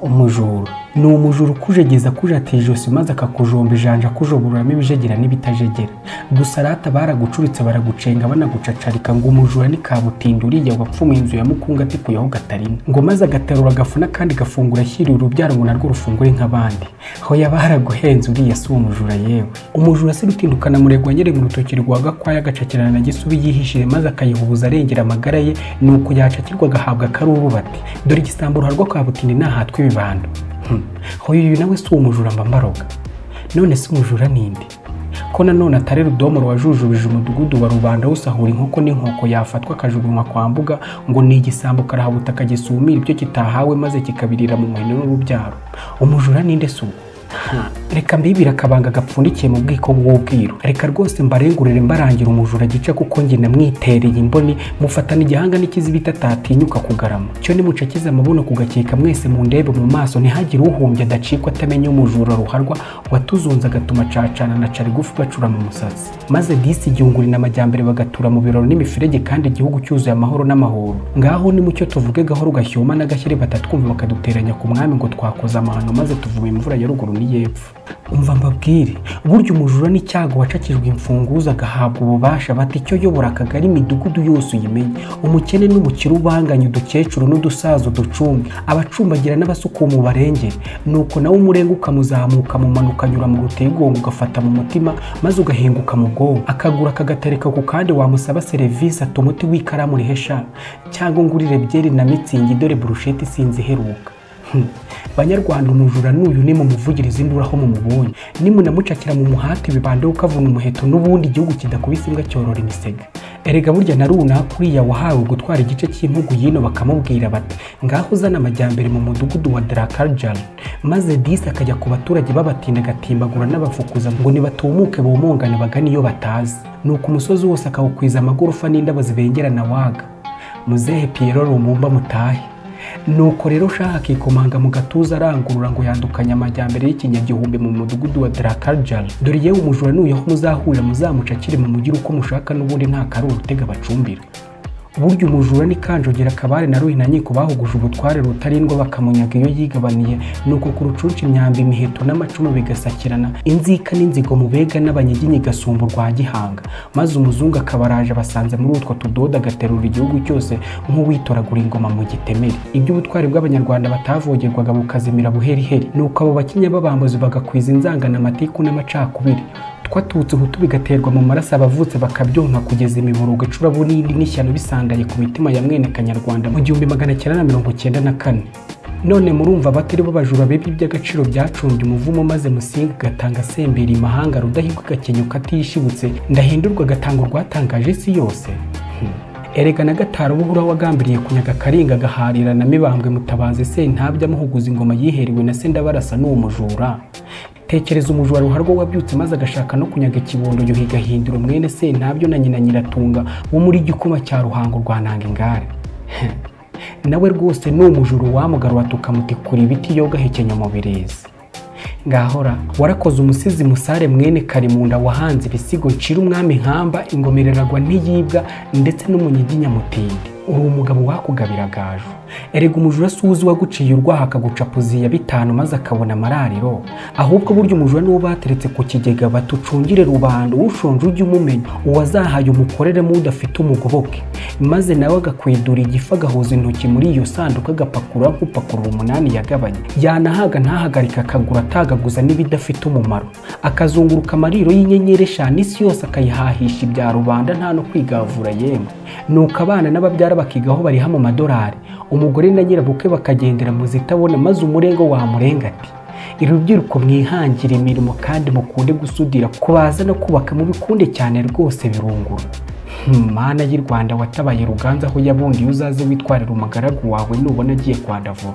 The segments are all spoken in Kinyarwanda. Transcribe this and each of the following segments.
umujura ni umujura ukujegeza akujatira ijosi maze akakujomba ijanja akujobororamo ibijegera n'ibitajegera gusa rata baragucuritse baragucenga banagucacarika ngo umujura ni kabutinda uriya wapfumuye inzu ya mukunga ati kuyaho gatarina ngo maze agaterura agafuna kandi gafungura ashyiriye urubyaro ngo narwo rufungure nk'abandi hoya baraguhenze uriya si umujura yewe umujura si rutindukana murego anyere mu rutoki rwa gakwaya agacakirana na gisubi yihishije maze akayihubuza arengera amagara ye ni uko yacakirwa agahabwa karubati dore igisambo ruharwa kabutindi nahatwa ibibando hoya uyu nawe si umujura mba mbaroga none si umujura ninde ko nanone atari rudomoro wajujubije umudugudu wa rubanda usahura inkoko n'inkoko yafatwa akajugunywa kwa mbuga ngo ni igisambo karahabuta akagisumira ibyo kitahawe maze kikabirira mu muhino n'urubyaro umujura ninde si uwo reka mbibira akabanga gapfundikiye mu bwiko bw'ubwiru reka rwose mbarengurire mbarangira umujura gice kuko njye namwitereye imboni mufatana igihanga n'ikizibita atatinyuka kugarama cyo nimucakize amabuno kugakeka mwese mu ndebe mu maso ntihagire uhumbya adacikwa atamenya umujura ruharwa watuzunze agatuma cacana na carigufi bacura mu musatsi maze disi igihungurina amajyambere bagatura mu biraro n'imiferege kandi igihugu cyuzuye amahoro n'amahoro ngaho nimucyo tuvuge gahoro gashyoma n'agashyari batatwumva bakaduteranya ku mwami ngo twakoze amahano maze tuvume imvura ya ruguru y'epfo umva mbabwire burya umujura n'icyago wacakijwe imfunguzo agahabwa ububasha bata icyo yobora akagari imidugudu yose uyimenye umukene n'umukire ubanganye udukecuru n'udusaza uducumbi abacumbagira n'abasukuma barengere nuko nawe umurenga ukamuzamuka mumanuka anyura mu ruteygongo ugafata mu mutima maze ugahinguka mu bwonko akagura akagatereka ku kandi wamusaba serivisi atuma umuti w'ikaramu rihesha cyangwa ngurire byeri na mitsingi dore burusheti isinzi iheruka banyarwanda umujura n'uyu ni mu muvugiriza induru aho mumubonye nimunamucakira mu muhati bibandeho ukavuna umuheto n'ubundi igihugu kidakubise imbwa cyorora imisega erega burya na runaka uriya wahawe gutwara igice cy'impugu y'ino bakamubwira bati ngaho uzana amajyambere mu mudugudu wa darakarjal maze disi akajya ku baturage babatinda agatimbagura n'abafukuza ngo nibatumuke bumungane bagane iyo batazi nuko umusozi wose akawukwiza amagorofa n'indabo zibengerana waga muzehe piyero rumumba mutahe nuko rero shaha akikomanga mu gatuza arangurura ngo yandukanye amajyambere y'ikinyagihumbi mu mudugudu wa darakarjal dore yewe umujura nuyaho muzahurira muzamucakire mu mujyi uko mushaka n'ubundi nta karuru utega bacumbira burya umujura ni kanjogera kabare na ruhina nyiko bahuguje ubutware rutarindwa bakamunyaga iyo yigabaniye nuko ku rucunshi imyambi imiheto n'amacumu bigasakirana inzika n'inzigo mu bega n'abanyiginyi gasumba urwa gihanga maze umuzungu akabaraje basanze muri utwo tudoda agaterura igihugu cyose nk'uwitoragura ingoma mu gitemere iby'ubutware bw'abanyarwanda batavogerwaga bukazimira buheriheri nuko abo bakinya b'abambuzi bagakwiza inzanganamatiku n'amacakubiri twatutse ubutu bigaterwa mu maraso abavutse bakabyonka kugeza imiborogo icura bunini n'ishyano bisangaye ku mitima ya mwene kanyarwanda mu gihumbi magana cyenda na mirongo cyenda na kane none murumva batari bo bajura bibi by'agaciro byacumbye umuvumo maze musinga agatanga sembera imahanga rudahigwa agakenyuka atishibutse ndahindurwa agatanga urwatangaje isi yose erega na gataro buhura wagambiriye kunyaga karinga agaharira na mibambwe mutabazi se ntabyo amuhuguza ingoma yiheriwe na se ndabarasa n'uwo mujura tekereza umujura ruharwa wabyutse maze agashaka no kunyaga ikibondo yuhi gahindura umwene se ntabyo na nyina nyiratunga wo muri gikoma cya ruhango rwa nanga ingare nawe rwose ni umujura wamugarura tukamutikura ibiti yo gahekenya mu birezi ngahora warakoze umusizi musare mwene karimunda wahanze ibisigo ncira umwami nkamba ingomereragwa ntiyibwa ndetse n'umunyiginyamutindi uri umugabo wakugabira gaju erega umujura si uzi waguciye urwaha akagucapuziya bitanu maze akabona amarariro ahubwo burya umujura niwo bateretse ku kigega batucungire rubanda ushonje ujye umumenya uwazahaye umukoreremo udafite umugoboke maze nawe agakwidura igifu agahuza intoki muri iyo sanduku agapakura nk'upakurura umunani yagabanye yanahaga ntahagarike akagura atagaguza n'ibidafite umumaro akazunguruka amariro y'inyenyeri eshanu isi yose akayihahisha ibya rubanda nta no kwigavura yemwe nuko abana n'ababyara bakiga aho bariha mu madolari umugore na nyirabukwe bakagendera mu zitabona maze umurengo wamurenga ati urubyiruko mwihangire imirimo kandi mukunde gusudira kubaza no kubaka mubikunde cyane rwose birungura mana y'u rwanda watabaye ruganza aho yabundi uzaze witwarira umugaragu wawe nubona agiye kwandavura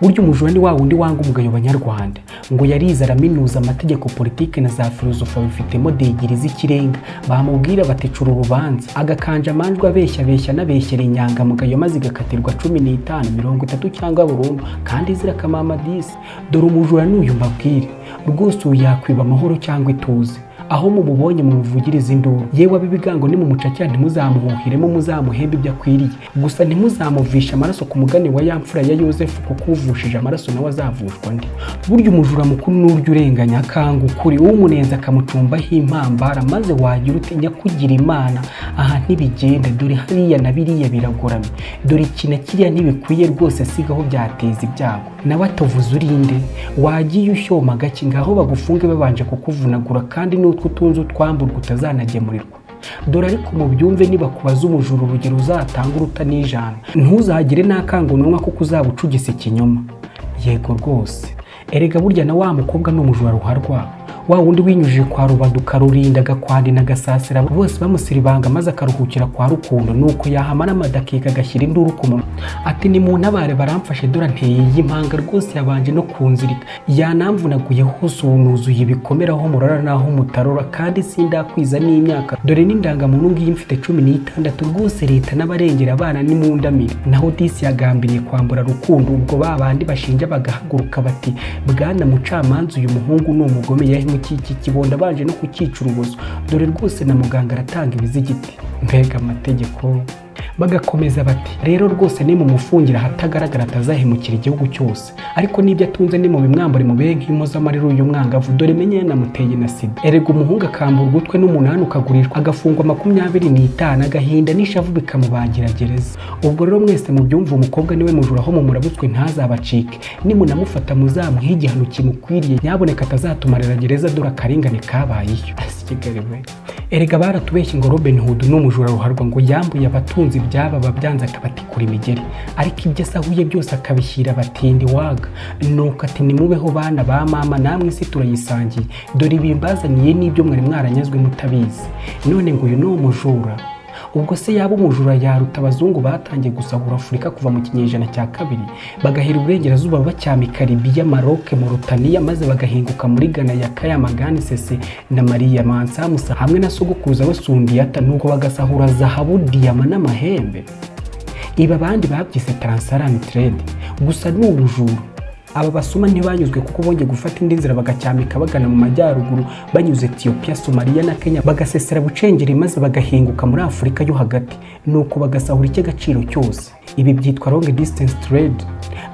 burya umujura ni wa wundi wanga umugayo banyarwanda ngo yarize araminuza amategeko politike na za filozofa bifitemo digiri z'ikirenga bamubwira batecura urubanza agakanja amanjwe abeshya beshya anabeshyera inyangamugayo maze igakatirwa cumi n'itanu mirongo itatu cyangwa burundu kandi izira kamama disi dore umujura n'uyu mbabwire rwose uyu yakwiba amahoro cyangwa ituze aho mumubonye mumuvugirize induru yewe ab'ibigango nimumucakira ntimuzamuhuhiremo muzamuhembe ibyo akwiriye gusa ntimuzamuvishe amaraso ku mugani wa ya mfura ya yosefu kuko uvushije amaraso nawe azavushwa ndi burya umujura mukuru n'urya urenganya akanga ukuri umunenze akamucumbaho impambara maze wagira ute nyakugira imana aha ntibigenda dore hariya na biriya biragoramye dore iki na kiriya ntibikwiye rwose sigaho byateza ibyago nawe atovuze urinde wagiye ushyoma gake ngaho bagufunge babanje kukuvunagura kandi n'utwo utunze utwamburwa utazanagemurirwa dore ariko mubyumve nibakubaza umujura urugero uzatanga uruta n'ijana ntuzagire n'akanguranwa kuko uzaba ucugise ikinyoma yego rwose erega burya na wa mukobwa ni umujura ruharwa wa wundi winyujije kwa rubaduka rurinda agakwandi n'agasasira bose bamusiribanga maze akaruhukira kwa rukundo nuko yahamara amadakika agashyira induru ku munwa ati ni mu ntabare baramfashe dore anteye iyi mpanga rwose yabanje no kunzirika yanamvunaguye hose ubu nuzuye ibikomere aho murara n'aho mutarora kandi sindakwiza n'imyaka dore n'indangamuntu ngiyi mfite cumi n'itandatu rwose leta n'abarengera abana n'imundamire naho disi yagambiriye kwambura rukundo ubwo ba bandi bashinja bagahaguruka bati bwana mucamanza uyu muhungu ni umugome yahe iki kibondo abanje no kukica urubozo dore rwose na muganga aratanga ibizigiti mbega amategeko bagakomeza bati rero rwose ni mu mufungira ahatagaragara atazahemukira igihugu cyose ariko n'ibyo atunze ni mu bimwambure mu bihe nk'impozamarira uyu mwangavu dore menye yanamuteye na sida erega umuhungu akambura ugutwe n'umunani ukagurishwa agafungwa makumyabiri n'itanu agahinda n'ishavu bikamubangira gereza ubwo rero mwese mubyumva umukobwa niwe mujura aho mumurabutswe ntazabacike nimunamufata muzamuhe igihano kimukwiriye nyaboneka atazatumarira gereza dore akarengane kabayeyo erega baratubeshye ngo Robin Hood ni umujura ruharwa ngo yambuye abatunzi ibyababa byanze akabatikura imigeri ariko ibyo asahuye byose akabishyira abatindi waga nuko ati nimubeho bana ba mama namwe isi turayisangiye dore ibi mbazaniye n'ibyo mwari mwaranyazwe mutabizi none ngo uyu ni umujura ubwo se yaba umujura yaruta abazungu batangiye gusahura afurika kuva mu kinyejana cya kabiri bagahera uburengerazuba bacyamika libiya maroke morutaniya maze bagahinguka muri gana ya kayamagani sese na mariya mansamusa hamwe na sogokuruza basundiyata nuko bagasahura zahabu diyama n'amahembe ibi abandi babyise taransarani tiredi gusa ni ubujura aba basoma ntibanyuzwe kuko bongeye gufata indi nzira bagacyamika bagana mu majyaruguru banyuze etiyopiya somaliya na kenya bagasesera bucengeri maze bagahinguka muri afurika yo hagati nuko bagasahura icy'agaciro cyose ibi byitwa long distance trade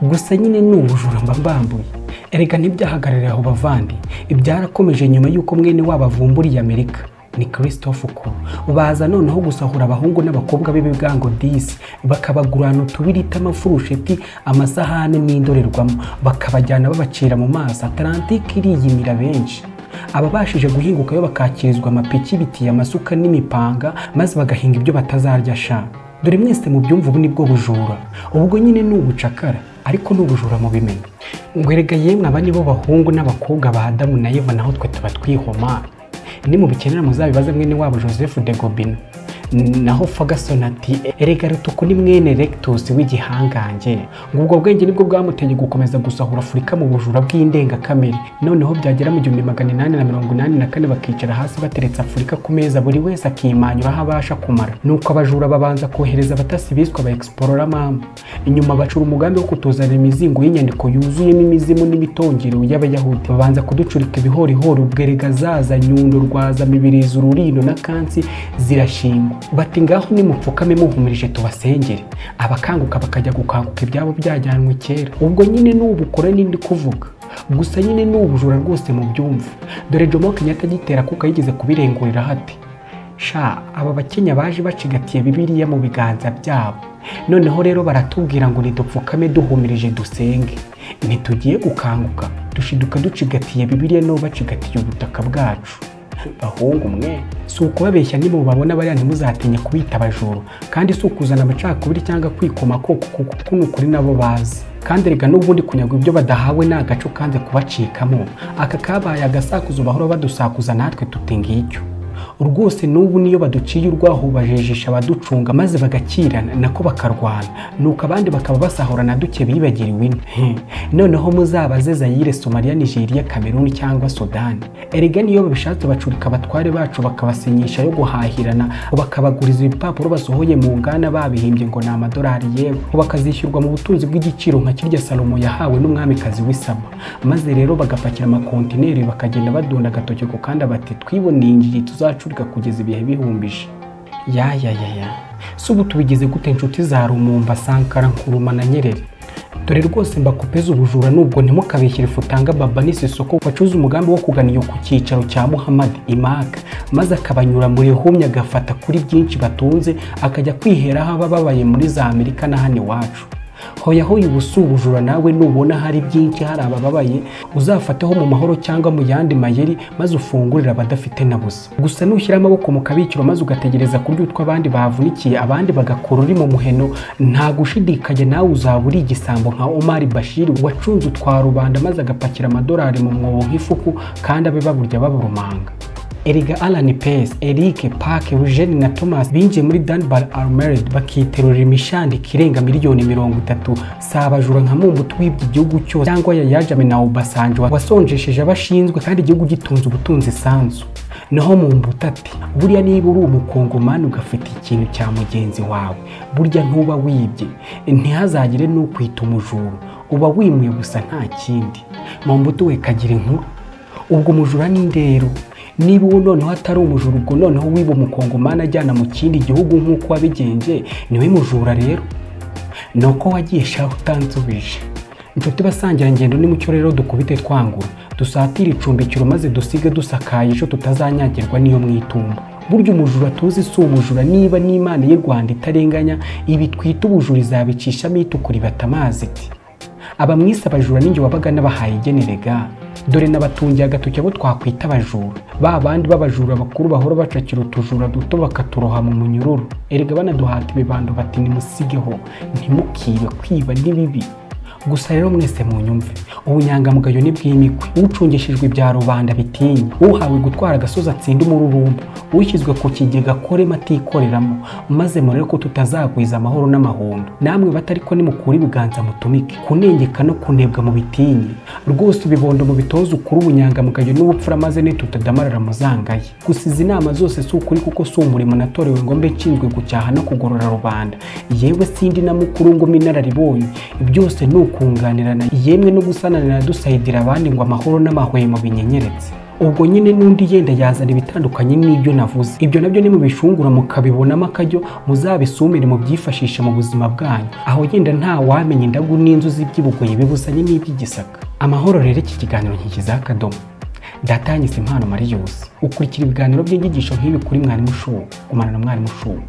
gusa nyine ni ubujura mba mbambuye erega ntibyahagararira aho bavandi byarakomeje nyuma y'uko mwene wabo avumburiye amerika ni christophe uko baza noneho gusahura abahungu n'abakobwa b'ibigango disi bakabagurana utubirita amafurusheti amasahane n'indorerwamo bakabajyana babacira mu maso atalantike iriyimira benshi ababashije guhingukayo bakakirizwa amapiki ibiti amasuka n'imipanga maze bagahinga ibyo batazarya sha dore mwese mu byumva ubu ni bwo bujura ubwo nyine ni ubucakara ariko ni ubujura mu bimenyi ngwerega yemwe aba nibo bahungu n'abakobwa ba adamu na eva naho twe tuba twihoma ni mu bikenera muzabibaze mwene wabo joseph de gobino naho ferguson ati erega rutuku ni mwene rectus w'igihangange ngo ubwo bwenge nibwo bwamuteye gukomeza gusahura afurika mu bujura bw'indengakamere noneho byagera mu gihumbi magana inani na mirongo inani na kane bakicara hasi bateretse afurika ku meza buri wese akimanyura aho abasha kumara nuko abajura babanza kohereza abatasi biswe aba exploramama inyuma bacura umugambi wo kutuzanira imizingo y'inyandiko yuzuyemo imizimu n'imitongero y'abayahudi babanza kuducurika ibihorihori ubwerega zaza nyundo rwaza mibirizi ururindo na kansi zirashingwa bati ngaho nimupfukame muhumirije tubasengere abakanguka bakajya gukanguka ibyabo byajyanwe kera ubwo nyine n'ubukora n'indi kuvuga gusa nyine ni ubujura rwose mu byumva dore jomo kenyatta agitera kuko yigeze kubirengurira hati sha aba bakenya baje bacigatiye bibiriya mu biganza byabo noneho rero baratubwira ngo nidupfukame duhumirije dusenge ntitugiye gukanguka dushiduka ducigatiye bibiriya nabo bacigatiye ubutaka bwacu bahungu mwe si ukubabeshya nimubabona bariya ntimuzatinya kubita abajuru kandi si ukuzana amacakubiri cyangwa kwikoma koko kuko ni ukuri nabo bazi kandi rega n'ubundi kunyagwa ibyo badahawe ni agaco kanze kubacikamo aka kabaye agasakuzo bahora badusakuza natwe tuti ngicyo rwose n'ubu niyo baduciye urwaho bajejisha abaducunga maze bagakirana nako bakarwana nuko abandi bakaba basahurana duke bibagiriwe ine noneho muzabaze zayire somaliya nigeria kameruni cyangwa sudani erega niyo babishatse bacurika abatware bacu bakabasenyisha yo guhahirana bakabaguriza ibipapuro basohoye mu ngana babihimbye ngo ni amadolari yewe bakazishyurwa mu butunzi bw'igiciro nka kirya salomo yahawe n'umwamikazi w'isaba maze rero bagapakira amakontineri bakagenda badunda agatoki ku kandi bati twiboneye injiji tuzacurika kugeza ibihe bihumbije yayayaya si ubu tubigize gute inshuti za rumumba sankara nkuruma na nyerere dore rwose mbakopeza ubujura nubwo ntimukabeshyire futanga baba n'isisoko wacuze umugambi wo kugana iyo ku cyicaro cya muhammad imaka maze akabanyura mu rihumye agafata kuri byinshi batunze akajya kwiheraho abababaye muri za amerika na hano iwacu hoya hoya ubu si ubujura nawe nubona hari byinshi hari abababaye uzafateho mu mahoro cyangwa mu yandi mayeri maze ufungurire abadafite na busa gusa nushyira amaboko mu kabikiro maze ugategereza kurya utwo abandi bavunikiye abandi bagakora uri mu muheno nta gushidikanya nawe uzaba uri igisambo nka omari bashiri wacunze utwa rubanda maze agapakira amadolari mu mwobo nk'ifuku kandi abe baburya baburumanga Erega Alan Pace, Eric Park, Eugene na Thomas binjiye muri Dunbar Armored bakiterurira imishandiko irenga miliyoni mirongo itatu si abajura nka Mumbutu wibye igihugu cyose cyangwa Yayajame na Obasanjo wasonjesheje abashinzwe kandi igihugu gitunze ubutunzi isanzu naho Mumbutu ati buriya niba uri umukongomani ugafite ikintu cya mugenzi wawe burya ntuba wibye ntihazagire n'ukwita umujura uba wimuye gusa nta kindi Mumbutu we kagira inkuru ubwo umujura ni ndero niba uwo noneho atari umujura ubwo noneho wiba umukongomani ajyana mu kindi gihugu nk'uko wabigenje niwe mujura rero ni uko wagiye shaho utanzubije inshuti basangira ingendo mucyo rero dukubite twangura dusatire icumbikiro maze dusige dusakaye ejo tutazanyagirwa n'iyo mwitumba burya umujura tuzi si umujura niba n'imana y'u rwanda itarenganya ibi twita ubujura izabicishamo itukura ibata amazi iti abamwise abajura n'injye wabaga n'abahaye igenerega dore nabatungiye agatoki abo twakwita abajura ba bandi b'abajura bakuru bahora bacakira utujura duto bakaturoha mu munyururu erega banaduhata ibibando bati nimusigeho ntimukibe kwiba ni bibi gusa rero mwese mu nyumve ubunyangamugayo ni bw'imikwe ucungishijwe ibya rubanda bitinya uhawe gutwara agasozi atsinde umururumba ushyizwe ku kigega akorema atikoreramo maze murebe ko tutazagwiza amahoro n'amahundo namwe batari ko nimukura ibiganza mutumike kunengeka no kunebwa mu bitinye rwose ubibondo mu bitoza ukuri ubunyangamugayo n'ubupfura maze nitutadamarara muzangaye gusa izi nama zose si ukuri kuko si umurimo natorewe ngo mbe nshinzwe gucyaha no kugorora rubanda yewe sindi na mukuru ngo mbe inararibonye byose ni ukunganirana yemwe no gusananira dusayidira abandi ngo amahoro n'amahwemo binyenyeretse ubwo nyine n'undi yenda yazana ibitandukanye n'ibyo navuze ibyo nabyo nimubishungura mukabibonamo akajyo muzabisumire mu byifashisha mu buzima bwanyu aho yenda nta wamenya indagu n'inzu z'ibyibugoyi bibuzanye n'iby'igisaka amahoro rero iki kiganiro ntikiza akadomo ndatangisa impano mariyusi ukurikira ibiganiro by'inyigisho nk'ibi kuri mwarimu ushubu gumana na mwarimu ushubu